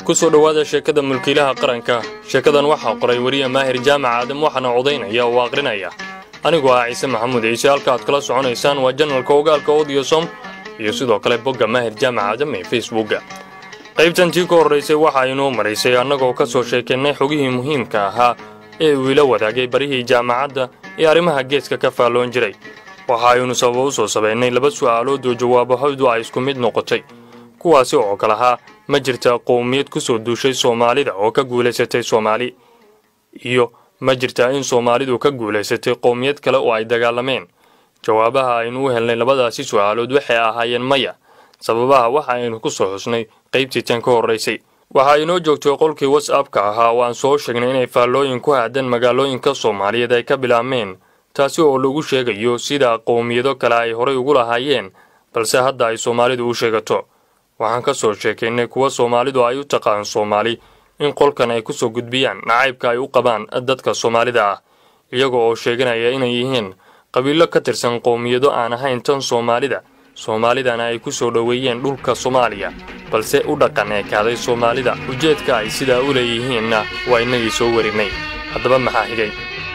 ku soo dhowaada sheekada mulkiilaha qaranka sheekadan waxaa qoray weriye maahir jaamac aadam waxaana codaynaya oo aqrinaya anigoo ah ciise maxamuud ciise halka aad kala soconaysaan waa janalka ogaalka odyosom iyo sidoo kale bogga maahir jaamac aadam ee facebookga qaybtan tii ka horraysay waxa inoo maraysay annagoo ka soo sheekaynay xogihii muhiimka ahaa ee uu ila wadaagay barihii jaamacadda ee arrimaha geeska ka faalloon jiray waxa aynu sababa u soo sabaynay laba su'aalood oo jawaabahoodu ay isku mid noqotay kuwaasi oo kale ahaa ma jirta qowmiyad ku soo duushay soomaalida oo ka guulaysatay soomaali iyo ma jirtaa in soomaalidu ka guulaysatay qowmiyad kale oo ay dagaalameen jawaabaha aynu u helnay labadaasi su'aalood waxay ahaayeen maya sababaha waxa aynu ku soo xusnay qaybtii tan ka horraysay waxa inoo joogtay qolkii whatsappka ahaa oo aan soo sheegnay inay faallooyin ku aadan magaalooyinka soomaaliyeed ay ka bilaabmeen taasi oo lagu sheegayo sida qowmiyado kale ay horay ugu lahaayeen balse hadda ay soomaalidu u sheegato waxaan ka soo sheekaynay kuwa soomaalidu ay u taqaan soomaali in qolkan ay ku soo gudbiyaan nacaybka ay u qabaan dadka soomaalida ah iyaga oo sheeganaya inay yihiin qabiilo ka tirsan qowmiyado aan ahayn tan soomaalida soomaalidana ay ku soo dhoweeyeen dhulka soomaaliya balse u dhaqan eekaaday soomaalida ujeedka ay sidaa u leeyihiinna waa innagii soo warinnay haddaba maxaa xigay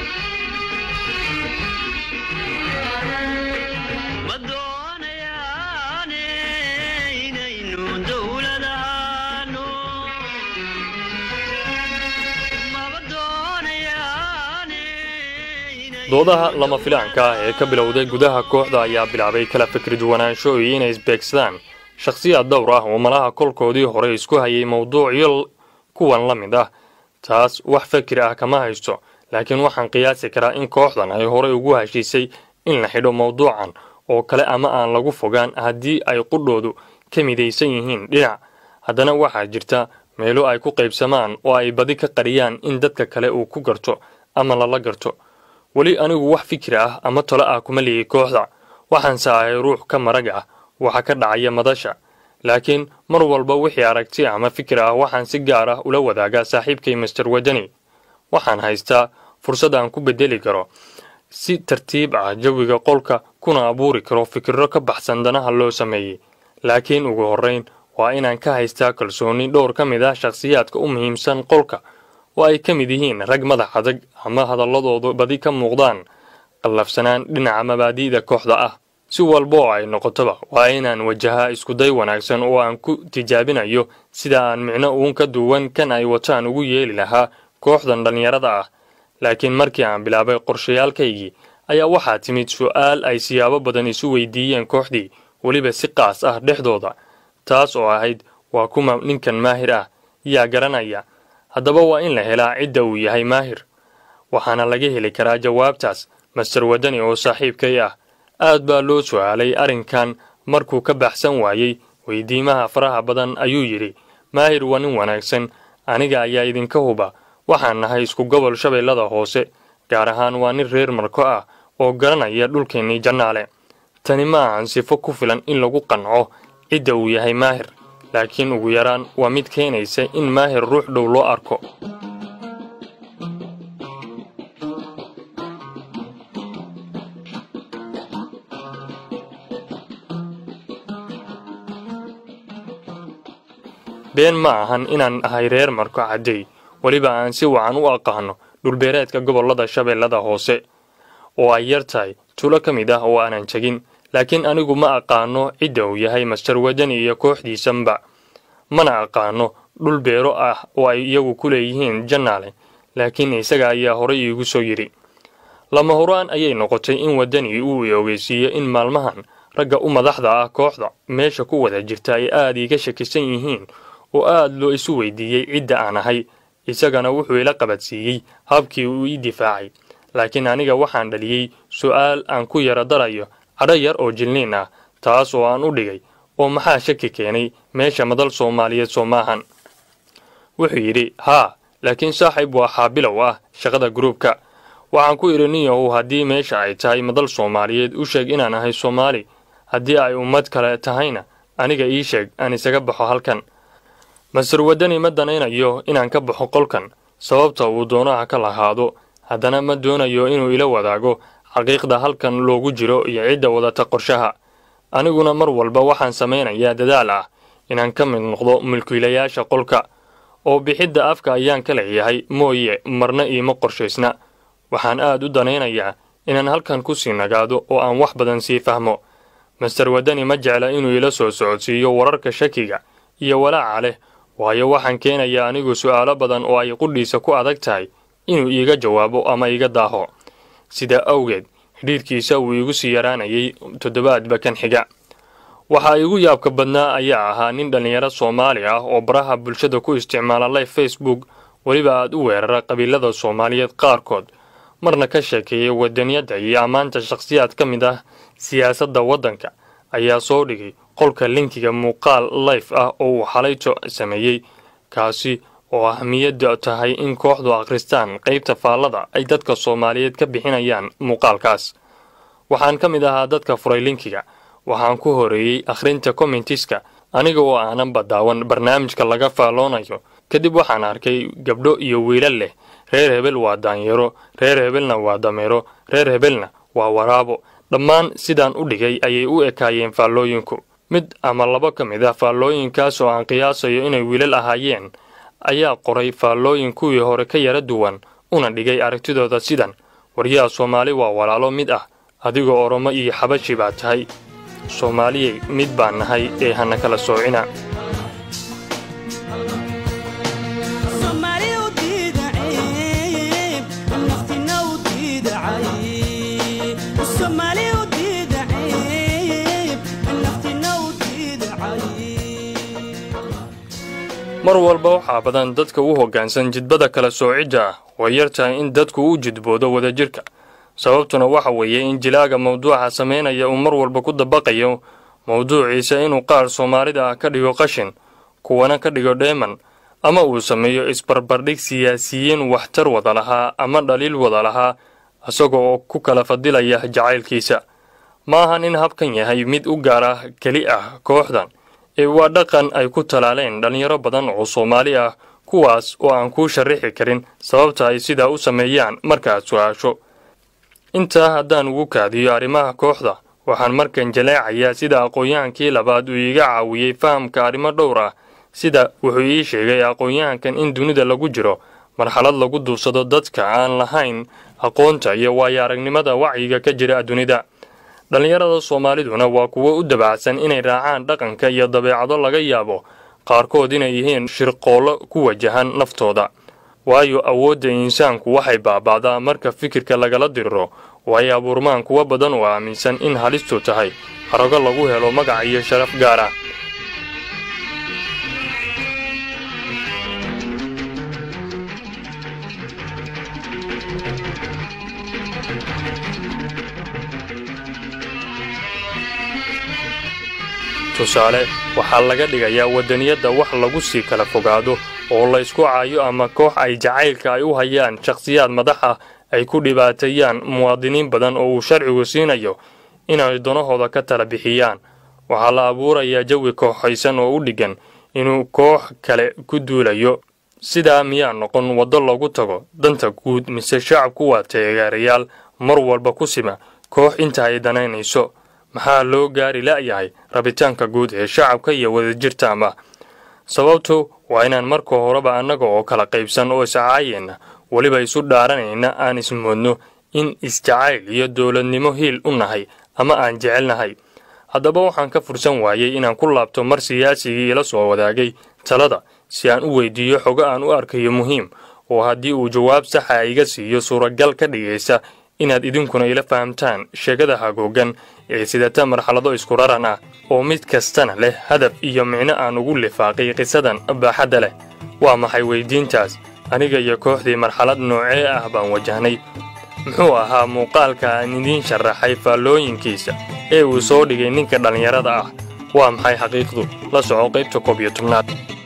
doodaha lama filaanka ah ee ka bilowday gudaha kooxda ayaa bilaabay kala fikri duwanaansho iyo inay isbeegsadaan shakhsiyaad dhowr ah oo malaha kolkoodii hore isku hayay mowduucyo kuwan la mid ah taas wax fakir ah kama haysto laakiin waxaan qiyaasi karaa in kooxdan ay horey ugu heshiisay in la xidho mowduucan oo kale ama aan lagu fogaan haddii ay qudhoodu ka midaysan yihiin dhinac haddana waxaa jirta meelo ay ku qaybsamaan oo ay badi ka qariyaan in dadka kale uu ku garto ama lala garto weli anigu wax fikir ah ama talo ah kuma lihi kooxda waxaanse ahay ruux ka marag ah waxa ka dhacaya madasha laakiin mar walba wixii aragti ama fikir ah waxaan si gaar ah ula wadaagaa saaxiibkay master wadani waxaan haystaa fursad aan ku bedeli karo si tartiib ah jawiga qolka kuna abuuri karo fikirro ka baxsan danaha loo sameeyey laakiin ugu horrayn waa inaan ka haystaa kalsooni dhowr ka mid ah shakhsiyaadka u muhiimsan qolka oo ay ka mid yihiin rag madax adag ama hadalladoodu badi ka muuqdaan qallafsanaan dhinaca mabaadi'da kooxda ah si walba oo ay noqotoba waa inaan wajahaa iskuday wanaagsan oo aan ku tijaabinayo sida aan micno uun ka duwan kan ay wataan ugu yeeli lahaa kooxdan dhallinyarada ah laakiin markii aan bilaabay qorshayaalkaygii ayaa waxaa timid su'aal ay siyaabo badan isu weydiiyeen kooxdii weliba si qaas ah dhexdooda taas oo ahayd waa kuma ninkan maahir ah yaa garanaya haddaba waa in la helaa cidda uu yahay maahir waxaana laga heli karaa jawaabtaas master wadani oo saaxiibkay ah aad baa loo su'aalay arrinkan markuu ka baxsan waayey weydiimaha faraha badan ayuu yidhi maahir waa nin wanaagsan aniga ayaa idinka huba waxaan nahay isku gobol shabeellada hoose gaar ahaan waa nin reer marko ah oo garanaya dhulkeennii jannaale tani ma ahan sifo ku filan in lagu qanco cidda uu yahay maahir laakiin ugu yaraan waa mid keenaysa in maahir ruux dhow loo arko been ma ahan inaan ahay reer marko caddey weliba aan si wacan u aqaano dhulbeereedka gobollada shabeellada hoose oo ay yar tahay tulo ka mid ah oo aanan tegin laakiin anigu ma aqaano cidda uu yahay master wadani iyo kooxdiisanba mana aqaano dhul beero ah oo ay iyagu ku leeyihiin jannaale laakiin isaga ayaa horay iigu soo yidhi lama horaan ayay noqotay in wadani uu i ogeysiiyo in maalmahan ragga u madaxda ah kooxda meesha ku wada jirta ay aad iiga shakisan yihiin oo aad loo isu weydiiyey cidda aan ahay isagana wuxuu ila qabadsiiyey habkii uu ii difaacay laakiin aniga waxaan dhaliyey su'aal aan ku yara darayo cadho yar oo jilniin ah taas oo aan u dhigay oo maxaa shaki keenay meesha madal soomaaliyeed soo maahan wuxuu yidhi haa laakiin saaxiib waa xaabilow ah shaqada gruubka waxaan ku idhi ninyahow haddii meesha ay tahay madal soomaaliyeed u sheeg inaan ahay soomaali haddii ay ummad kale tahayna aniga ii sheeg aan isaga baxo halkan master wadani ma danaynayo inaan ka baxo qolkan sababta uu doonaha ka lahaado haddana ma doonayo inuu ila wadaago xaqiiqda halkan loogu jiro iyo cidda wadata qorshaha aniguna mar walba waxaan samaynayaa dadaal ah inaan ka mid noqdo mulkiilayaasha qolka oo bixidda afka ayaan ka leeyahay mooye marna iima qorshaysna waxaan aad u danaynayaa inaan halkan ku sii nagaado oo aan wax badan sii fahmo master wadani ma jecla inuu ila soo socodsiiyo wararka shakiga iyo walaaca leh waayo waxaan keenayaa anigu su'aalo badan oo ay qudhiisa ku adag tahay inuu iiga jawaabo ama iga daaho sidaa awgeed xidhiidhkiisa wuu iigu sii yaraanayay toddobaadba kan xiga waxaa iigu yaabka badnaa ayaa ahaa nin dhallinyaro soomaali ah oo baraha bulshada ku isticmaala live facebook weliba aad u weerara qabiilada soomaaliyeed qaarkood marna ka sheekeeyay wadaniyadda iyo ammaanta shakhsiyaad ka mid ah siyaasadda waddanka ayaa soo dhigay qolka linkiga muuqaal life ah oo uu xalayto sameeyey kaasi oo ahmiyadda tahay in kooxdu akhristaan qaybta faallada ay dadka soomaaliyeed ka bixinayaan muuqaalkaas waxaan ka mid ahaa dadka furay linkiga waxaan ku horeeyey akhrinta commentiska aniga oo aanan badaawan barnaamijka laga faalloonayo kadib waxaan arkay gabdho iyo wiilal leh reer hebel waa daanyaro reer hebelna waa dameero reer hebelna waa waraabo dhammaan sidaan u dhigay ayay u ekaayeen faallooyinku mid ama laba ka mid ah faallooyinkaas oo aan qiyaasayo inay wiilal ahaayeen ayaa qoray faallooyin kuwii hore ka yara duwan una dhigay aragtidooda sidan waryaha soomaali waa walaalo mid ah adigoo oromo iyo xabashi baa tahay soomaaliyey mid baan nahay ee hana kala soocina mar walba waxaa badan dadka u hoggaansan jidbada kala soocidda ah way yar tahay in dadku u jidboodo wadajirka sababtuna waxa weeye in jilaaga mawduuca samaynaya uu mar walba ku dabaqayo mawduuciisa inuu qaar soomaalida ah ka dhigo qashin kuwana ka dhigo dheeman ama uu sameeyo isbarbardhig siyaasiyiin waxtar wada lahaa ama dhaliil wada lahaa isaga oo ku kala fadilaya jacaylkiisa ma ahan in habkan yahay mid u gaar ah keli ah kooxdan ee waa dhaqan ay ku talaaleen dhallinyaro badan oo soomaali ah kuwaas oo aan kuu sharrixi karin sababta ay sidaa u sameeyaan markaad su-aasho intaa haddaan ugu kaadiyo arrimaha kooxda waxaan markan jaleecayaa sida aqoon-yahankii labaad uu iiga caawiyey fahamka arrimo dhowr ah sida wuxuu ii sheegay aqoon-yahankan in dunida lagu jiro marxalad lagu duubsado dadka aan lahayn aqoonta iyo waayo aragnimada wacyiga ka jira dunida dhallinyarada soomaaliduna waa kuwo u dabacsan inay raacaan dhaqanka iyo dabeecado laga yaabo qaarkood inay yihiin shirqoollo ku wajahan naftooda waayo awoodda insaanku waxay baaba'daa marka fikirka lagala diriro oo ay abuurmaan kuwo badan oo aaminsan in halistu tahay harago lagu helo magac iyo sharaf gaar ah tusaale waxaa laga dhigayaa wadaniyadda wax lagu sii kala fogaado oo laysku caayo ama koox ay jacaylka ay u hayaan shakhsiyaad madax ah ay ku dhibaateeyaan muwaadiniin badan oo uu sharcigu siinayo inay danahooda ka tala bixiyaan waxaa la abuurayaa jawi kooxaysan oo u dhiggan inuu koox kale ku duulayo sidaa miyaa noqon waddo lagu tago danta guud mise shacabku waa taageerayaal mar walba ku sima koox inta ay danaynayso maxaa loo gaari la'yahay rabitaanka guud ee shacabka iyo wadajirta ama sababtu waa inaan marka horeba annaga oo kala qaybsan oo iscaayeenna weliba isu dhaaranayna aan ismoodno in isjacayl iyo dowladnimo hiil u nahay ama aan jecelnahay haddaba waxaan ka fursan waayey inaan ku laabto mar siyaasigii ila soo wadaagay talada si aan u weydiiyo xogo aan u arkayo muhiim oo haddii uu jawaab saxa iga siiyo suuragal ka dhigaysa inaad idinkuna ila fahamtaan sheegada hagoogan ee sidata marxalado isku raran ah oo mid kastana leh hadaf iyo micno aan ugu lifaaqay qisadan baaxadda leh waa maxay weyddiintaas aniga iyo kooxdii marxalad noocee ah baan wajahnay muxuu ahaa muuqaalka aan idiin sharaxay faallooyinkiisa ee uu soo dhigay ninka dhallinyarada ah waa maxay xaqiiqdu la soco qaybta koob iyo tobnaad